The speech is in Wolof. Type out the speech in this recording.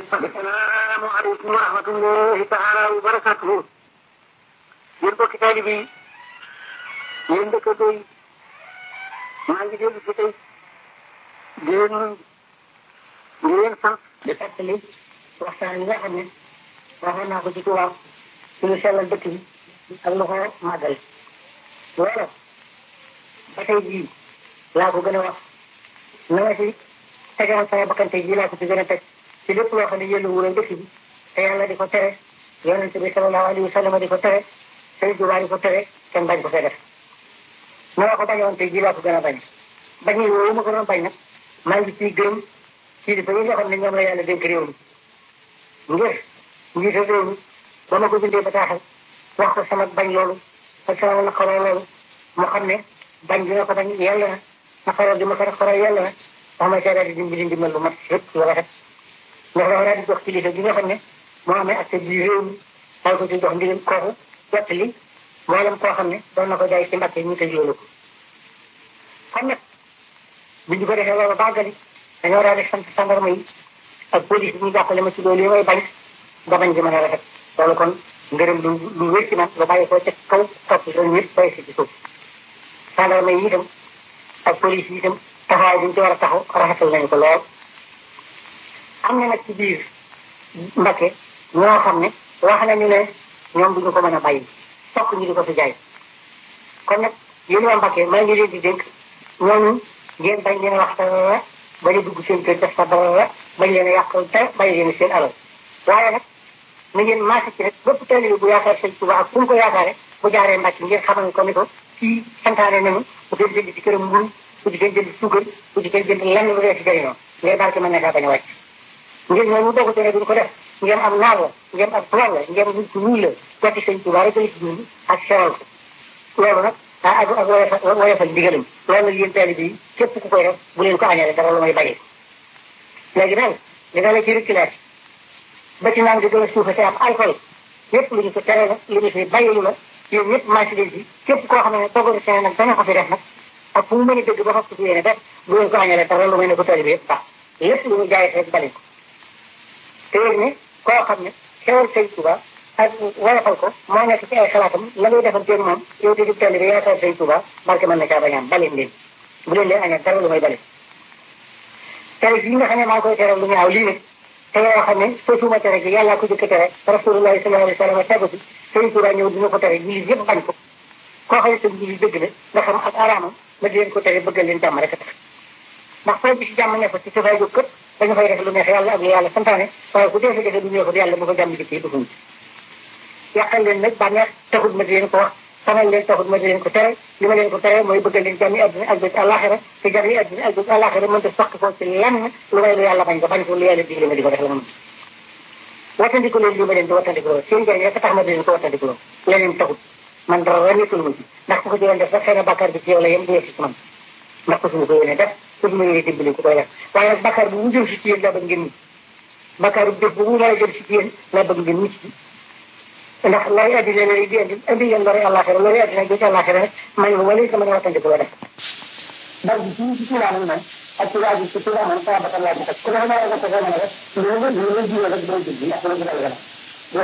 assalaamu aleykum wa rahmatullahi taala wa barakatuhu yéen bokki taalibe yi yéen dëkkandoo yi maa ngi dellu si tey di leen di leen sant di fàttali waxtaan yi nga xam ne waxoon naa ko ci tubaab suñu sellal dëkk bi ak lu ko màggal loolu ba tey jii laa ko gën a wax na nga si tegal sama bakkante jii laa ko ci gën a teg ci lépp loo xam ne yëllu wuure dëkk bi te yàlla di ko tere yonente bi sallallahu alayhi wa sallam di ko tere Sëriñ Tuubaa di ko tere kenn bañ ko fee def na nga ko bañoon tey jii laa ko gën a bañ bañ yi woowu ma ko doon bañ nag maa ngi ciy gërëm ci dafa yi nga xam ne ñoom la yàlla dénk réew mi ngir njiitu réew mi ba ma ko bindee bataaxal wax ko sama bañ loolu ak sama naqaroo loolu mu xam ne bañ bi nga ko bañ yàlla na naqaroo bi ma ko naqaroo yàlla na wax ma seedaat di dimbali ndimbal lu mat yëpp lu rafet ndax dafa daal di jox kilifa gi nga xam ne moo amee accès bi réew mi daal ko ci jox ndigal kooku jot li mboolem koo xam ne doon na ko jaay ci mbàkke ñu tëj loolu ko kon nag bi ñu ko defee loolu bàggali dañoo daal di sant gendarme yi ak police bi ñu jàppale ma ci loolu yi may bañ ba bañ gi mën a rafet loolu kon ngërëm lu lu wér ci man nga bàyyi ko ca kaw topp loolu yëpp bay si ci suuf gendarme yi itam ak police yi itam taxawaay bi ñu ci war a taxaw rafetal nañu ko lool am na nag ci biir Mbakke ñoo xam ne wax nañu ne ñoom duñu ko mën a bàyyi fokk ñu di ko fi jaay kon nag yéen waa Mbakke maa ngi leen di dénk ñooñu ngeen bañ leen wax dara bañ a dugg seen kër def fa dara bañ leen a yàqal te bàyyi leen seen alal waaye nag na ngeen maase ci rek bépp taalibe bu yaakaar sëñ Tuubaa ak fu mu ko yaakaare bu jaaree Mbakke ngeen xamal ko ni ko kii santaane nañu bu dee jënd ci këram mburu bu ci kenn jënd suukar bu ci kenn jënd lenn lu dee ci jëriñoo ngeen barke mën na kaa bañ a wàcc ngeen ñooñu dogu te ne duñ ko def ngeen am naar la ngeen am tubaab la ngeen nit ku ñuul la goti sëñ Tuubaa rek la ci dund ak sewal ko loolu nag ah ak ak woyofal woyofal ndigalam loolu nag yéen taalibe yi képp ku koy def bu leen ko añale dara lu may bàyyi léegi nag dina la ci reculage ba ci naan di gën a suufa te am alcool yépp lu ñu ko tere la lu ñu fi bàyyi la yéen ñëpp marché leen ci képp koo xam ne toggaru seen nag dana ko fi def nag ak fu mu mën a dëgg ba fas ko yéene def bu leen ko añale dara lu may ne ko taalibe yëpp baax lépp lu ñu jaay rek bali ko te yéen ne koo xam ne xewal sëñ Tuubaa ak woyofal ko moo nekk ci ay xalaatam la ngay defal teen moom yow di di taalibe yaakaar sëñ Tuubaa barke mën na caa bañaam baleen leen bu leen leen añal dara lu may bale tere gi nga xam ne maa ngi koy teral lu ñaaw lii nag te yoo xam ne sosuma tere gi yàllaa ko jëkk tere rasulullahi sallallahu alayhi wa sallam tegu fi sëñ Tuubaa ñëw dina ko tere jullit yëpp bañ ko koo xam ne sëñ jullit dëgg la nga xam ak araamam ma di leen ko tere bëggal leen jàmm rek a tax ndax foo bi si jàmm ne fa ci safay jóg këpp dañu fay def lu neex yàlla ak lu yàlla santaane waaye ku defee defee lu neexul yàlla bu ko jàmm jëkkee dufuñ yàqal leen nag bànneex taxut ma di leen ko wax xamal leen taxut ma di leen ko tere li ma leen ko tere mooy bëggal leen jàmmi àddina ak bët àllaaxira te jàmmi àddina ak bët àllaaxira mënta soq ko ci lenn lu may lu yàlla bañ ko bañ ko lu yàlla digle ma di ko def la ma mën wattandiku leen li ma leen di wattandiku loolu seen jàng rek tax ma di leen ko wattandiku loolu leneen taxut man dara nekkul ma ci ndax ku ko jëloon def sax xëy na bàkkaar bi ci yow la yem du yegg ci man ndax ko suñu ko yéene def su ma yéene dimbali ku koy def waaye nag bàkkaar bu mu jëm si ci yéen laa bëgg ngeen mucc bàkkaar bu jëf bu mu war a jëm si ci yéen laa bëgg ngeen mucc ndax lori addina lay di indi indi ngeen lori àllaaxira lori addina bi ci àllaaxira rek man ma wala sama nga wattandiku la def ndax bi ci ci tuubaa man ak tuubaa bi ci tuubaa man sama bakkan laa ci teg ku dafa mën a ko mën a def loolu loolu jiw rek doo jël ndax loolu dina la